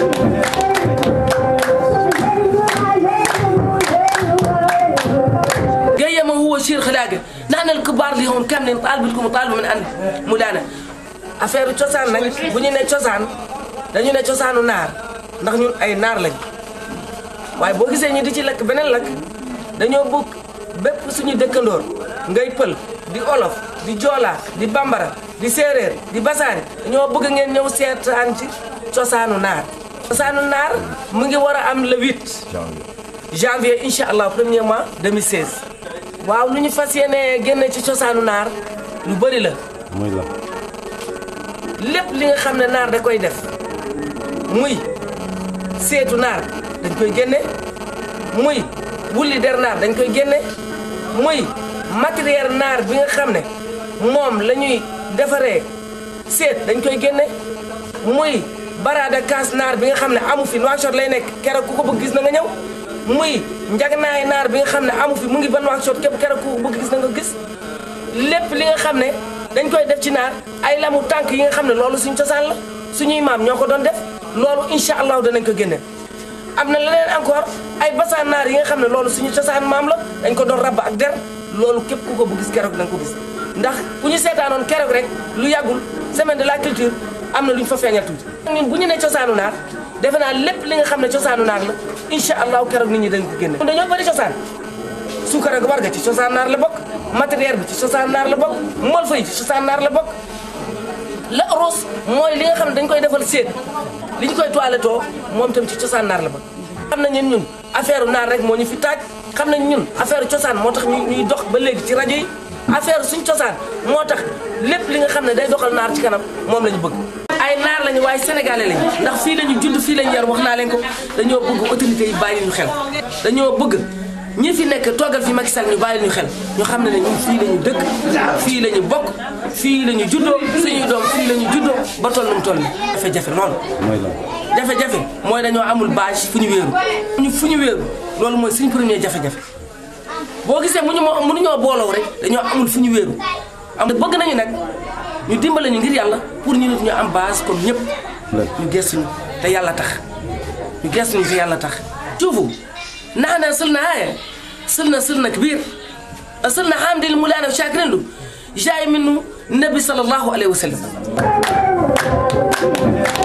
قيم هو شير خلاقه نحن الكبار اللي هون كاملين طالبكم وطالبوا من عند مولانا affaire cosaan nag bu ñu ne cosaan dañu ne cosaanu naar ndax ñun ay naar lañ waaye boo gisee ñu di ci lakk beneen lakk dañoo bëgg bépp suñu dëkkandoor ngay pël di olof di joola di bambara di séeréer di basaari dañoo bëgg ngeen ñëw seetaan ci cosaanu naar cosaanu naar mu ngi war a am le 8 janvier incha allah premier mois 2016 waaw lu ñu fas yéene génne ci cosaanu naar lu bëri la mooy la lépp li nga xam ne naar da koy def muy seetu naar dañ koy génne muy wulli der naar dañ koy génne muy matériel naar bi nga xam ne moom la ñuy defaree seet dañ koy génne muy baraada kaas naar bi nga xam ne amu fi Nouakchott lay nekk keroog ku ko bëgg gis na nga ñëw muy njagnaay naar bi nga xam ne amu fi mu ngi ba Nouakchott képp keroog ku ko bëgg gis na nga gis lépp li nga xam ne dañ koy def ci naar ay lamu tànk yi nga xam ne loolu suñ cosaan la suñuy maam ñoo ko doon def loolu incha allahu danañ ko génne am na leneen encore ay basaan naar yi nga xam ne loolu suñu cosaan maam la dañ ko doon rabba ak der loolu képp ku ko bu gis keroog danga ko gis ndax bu ñu seetaanoon keroog rek lu yàggul semaine de la culture am na lu ñu fa feeñal tuuti ñun bu ñu ne cosaanu naar defe naa lépp li nga xam ne cosaanu naar la incha allahu keroog nit ñi dañ ko génne dañoo bëri cosaan suukar ak warga ci cosaan naar la bokk matériel bi ci cosaan naar la bokk molfa yi ci cosaan naar la bokk la ros mooy li nga xam ne dañ koy defal séet li ñu koy toilettoo moom tam ci cosaan naar la bokk xam nañ ñun ñun affaire naar rek moo ñu fi taaj xam nañ ñun affaire cosaan moo tax ñu ñuy dox ba léegi ci rajo yi affaire suñ cosaan moo tax lépp li nga xam ne day doxal naar ci kanam moom la ñu bëgg ay naar lañu waaye sénégalais lañu ndax fii lañu judd fii lañu yar wax naa leen ko dañoo bëgg autorités yi bàyyi ñu xel dañoo bëgg ñi fi nekk toogal fi Macky Sall ñu bàyyi ñu xel ñu xam ne ne ñun fii la ñu dëkk fii la ñu bokk fii la ñu juddoo suñuy doom fii la ñu juddoo ba toll nu mu toll nii jafe-jafe loolu mooy la jafe-jafe mooy dañoo amul bâche fu ñu wéeru ñu fu ñu wéeru loolu mooy suñu premier jafe-jafe boo gisee mu ñu moo mënuñoo booloo rek dañoo amul fu ñu wéeru am bëgg nañu nag ñu dimbale ñu ngir yàlla pour ñu nit ñu am base comme ñëpp ñu gëstuñu te yàlla tax ñu gëstuñu te yàlla tax شوفوا نحن صرنا هاي صرنا صرنا كبير صرنا حامدين المولانا وشاكرين له جاي منه النبي صلى الله عليه وسلم